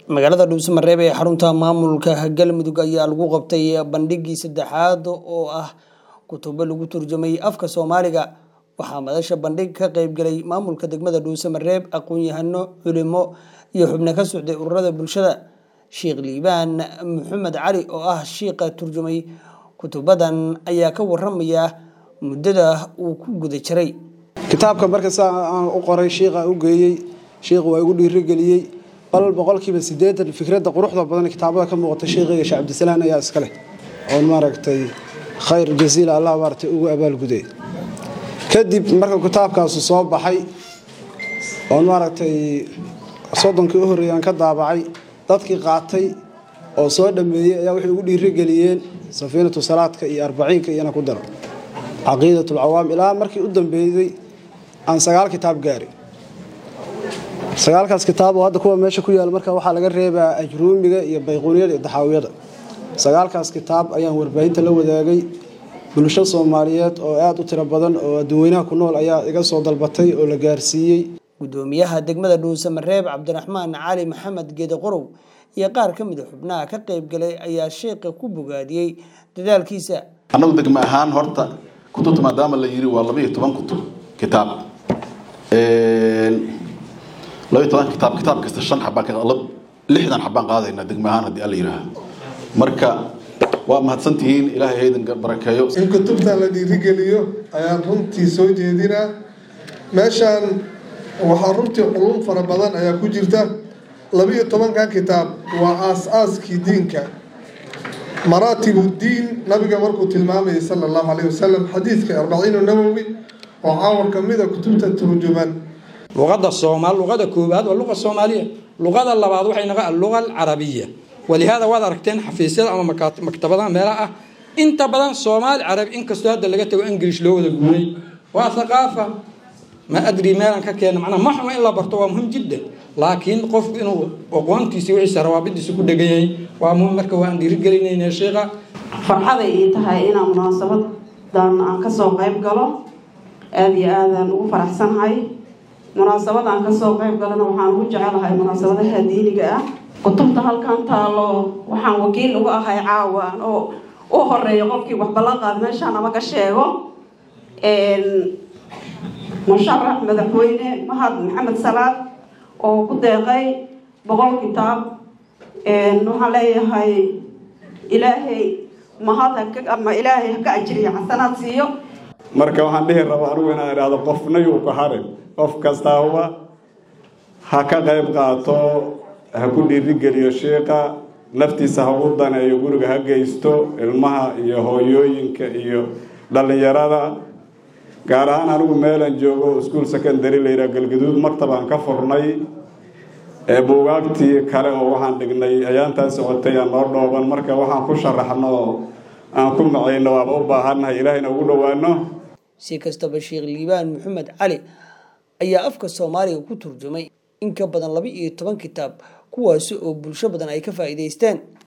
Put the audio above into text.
magaalada dhuusamareeb ee xarunta maamulka galmudug ayaa lagu qabtay bandhigii saddexaad oo ah kutubo lagu turjumay afka soomaaliga waxaa madasha bandhig ka qaybgalay maamulka degmada dhuusamareeb aqoon-yahano culimo iyo xubno ka socday ururada bulshada sheekh liibaan maxamed cali oo ah shiiqa turjumay kutubadan ayaa ka waramaya muddada uu ku guda jiray kitaabka marka saa aan u qoray shiiqa u geeyey shiiqa waa igu dhiirigeliyey bal boqolkiiba siddeetan fikradda quruxda badan kitaabada ka muuqata shiiqayga sheekh cabdisalaan ayaa iska leh oon maaragtay khayr jasiila allah maaragtay ugu abaalguday kadib marka kitaabkaasu soo baxay oon maaragtay soddonkii u horreeyay aan ka daabacay dadkii qaatay oo soo dhammeeyey ayaa waxay ugu dhiirigeliyeen safiinatu salaadka iyo arbaciinka iyana ku daro caqiidatulcawaam ilaa markii u dambeeyey aan sagaal kitaab gaari sagaalkaas kitaab oo hadda kuwa meesha ku yaal marka waxaa laga reebaa ajruumiga iyo bayquuniyada iyo daxaawiyada sagaalkaas kitaab ayaan warbaahinta la wadaagay bulsho soomaaliyeed oo aada u tiro badan oo adduunweynaha ku nool ayaa iga soo dalbatay oo la gaarsiiyey gudoomiyaha degmada dhuusamareeb cabdiraxmaan cali maxamed geede qorow iyo qaar ka mid a xubnaha ka qaybgalay ayaa sheekha ku bogaadiyey dadaalkiisa annagu degmo ahaan horta kutubta maadaama la yiri waa laba iyo toban kutub kitaab laba iyo toban kitaab kitaab kasta shan xabaan lixdan xabaan qaadaynaa degmo ahaan haddii alla yidhaaha marka waa mahadsantihiin ilaahay haydan barakeeyo in kutubta la dhiirigeliyo ayaan runtii soo jeedinaa meeshaan waxaa runtii culum fara badan ayaa ku jirta labiyo tobankan kitaab waa aas-aaskii diinka maraatibu diin nabiga markuu tilmaamayay sala allahu calayhi wasalam xadiidka arbaciinu nawowi oo caawar ka mid a kutubta turjuman luqadda soomaal luqada koowaad waa luqa soomaaliya luqada labaad waxay naqa alluqa alcarabiya walihaada waad aragteen xafiisyada ama maktabadaha meelaha ah inta badan soomaali carabi inkastoo hadda laga tago ingilish loo wada guuray waa thaqaafa ma adri meelaan ka keena macnaa ma xuma in la barto waa muhim jiddan laakiin qofku inuu aqoontiisa wixiisa rawaabidiisa ku dhegan yahay waa muhim marka waan dhiirigelinayna sheekha farxaday ii tahay inaan munaasabadan aan kasoo qayb galo aada iyo aadaan ugu faraxsanahay munaasabadaan kasoo qayb galana waxaan ugu jecelahay munaasabadaha diiniga ah kutubta halkan taalo waxaan wakiil uga ahay caawaan oo u horeeya qofkii waxbalaqaad meeshaan amaga sheego musharax madaxweyne mahad maxamed salaad oo ku deeqay boqol kitaab waxaan leeyahay ilaahay mahad ama ilaahay haka ajiriya xasanaad siiyo marka waxaan dhihi rabaa anugu inaan idhaahdo qofna yuu ka harin qof kastaaba ha ka qayb qaato ha ku dhiirigeliyo shiiqa naftiisa ha ugu daneeyo guriga ha geysto ilmaha iyo hooyooyinka iyo dhallinyarada gaar ahaan anigu meelaan joogo iskuol secondary layidhaha galgaduud maktabaan ka furnay ee buugaagtii kale oo waxaan dhignay ayaantaa socotay aan noo dhooban marka waxaan ku sharaxno oo aan ku macayno waaba u baahannahay ilaahayna ugu dhowaano si kastaba sheekh liibaan maxamed cali ayaa afka soomaaliga ku turjumay in ka badan laba iyo toban kitaab kuwaasi oo bulsho badan ay ka faa'iidaysteen